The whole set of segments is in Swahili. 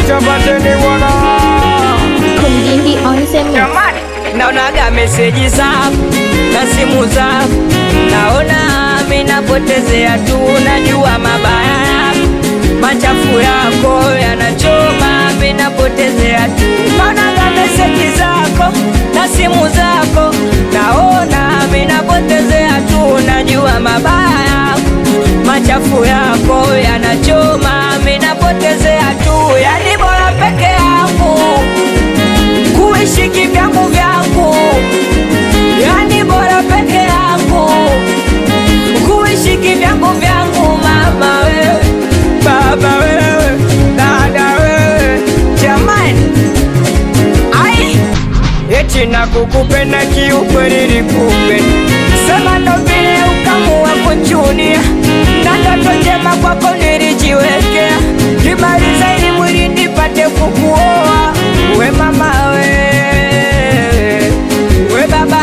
utapateni bwana Kumjindi on the mix. naonaga meseji zako na simu zako, naona minapotezea tu, najua mabaya yako, machafu yako yanachoma, minapotezea tu, naonaga meseji zako na simu zako, naona minapotezea tu, najua mabaya yako, machafu yako yanachoma, minapotezea tu, yani bora peke yangu kuishi kivyangu vyangu, yani bora peke yangu kuishi kivyangu vyangu. Mama wewe, baba wewe, dada wewe, jamani, ai eti na kukupenda kiukweli, nikupenda sema ndo vile ukamua kuchunia na ndoto njema kwako nilijiwekea, kimaliza ili mwili nipate kukuoa we mama we we baba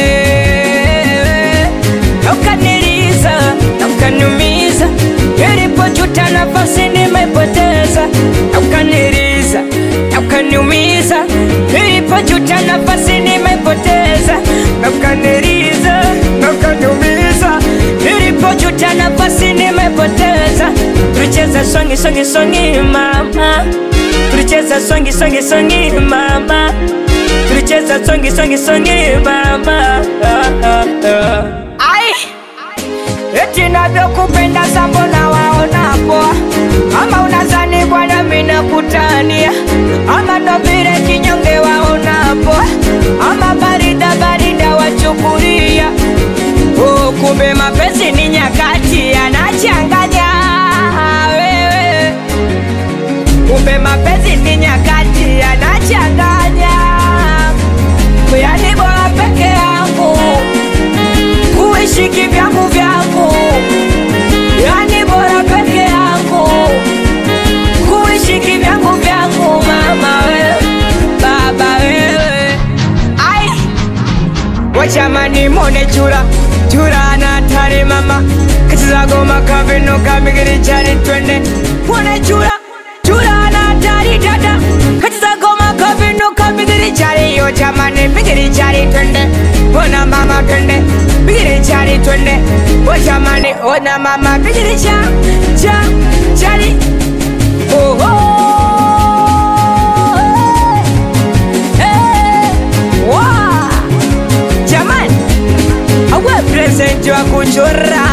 we ukaniliza na ukaniumiza, nilipojuta nafasi nimeipoteza, na ukaniliza na ukaniumiza, nilipojuta nafasi nimeipoteza, na ukaniliza na ukaniumiza, nilipojuta nafasi nimepoteza. Tulicheza songi songi songi mama, tulicheza songi songi songi mama, tulicheza songi songi songi mama. Ah, ah, ah. Ai, eti navyokupenda sambo na waona poa, ama unazani bwana mina kutania, ama ndo vile kinyonge waona poa, ama barida barida wachukulia Oh, kumbe mapenzi ni nyakati yanachanganya wewe, kumbe mapenzi ni nyakati yanachanganya, yani bora peke yangu kuishi kivyangu vyangu, yani bora peke yangu kuishi kivyangu vyangu, mama wewe, baba wewe, ai wachamani mone chura chura na tare mama kachiza goma kabino kamigiri chari twende mone chura chura na tari dada kachiza goma kabino kamigiri chari yo chamani migiri chari twende ona mama twende migiri chari twende o chamani ona mama migiri cha cha chari oh oh hey, wow. Jamani, awe present wa kuchora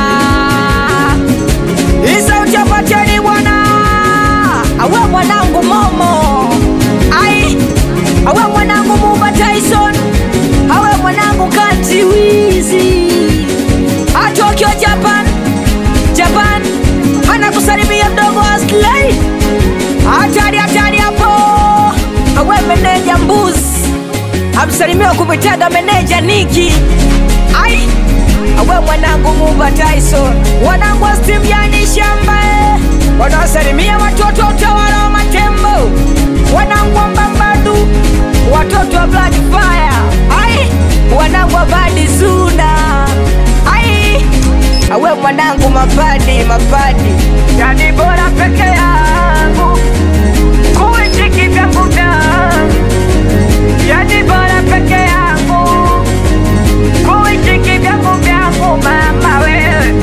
isa uchapateni bwana, awe mwanangu Momo, ai awe mwanangu Muba Tyson, awe mwanangu Kati Wizi, Tokyo Japan, Japan anakusalimia mdogo Aslay, hatari hatari hapo, awe meneja mbuzi amsalimiwa kumwitaga meneja Niki. Ai, awe mwanangu Muba Tyson, wanangu wa Steam yani shamba eh. wanaosalimia watoto wa utawala wa Matembo, wanangu wa Mbambadu, watoto wa Black Fire. Ai, wanangu wa Badi Zuna. Ai, awe mwanangu mapadi mapadi, yani bora peke yangu kuishi kivyangu vyangu yani bora peke yangu kuishi kivyangu vyangu, mama wewe.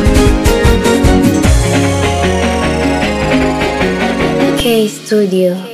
K Studio.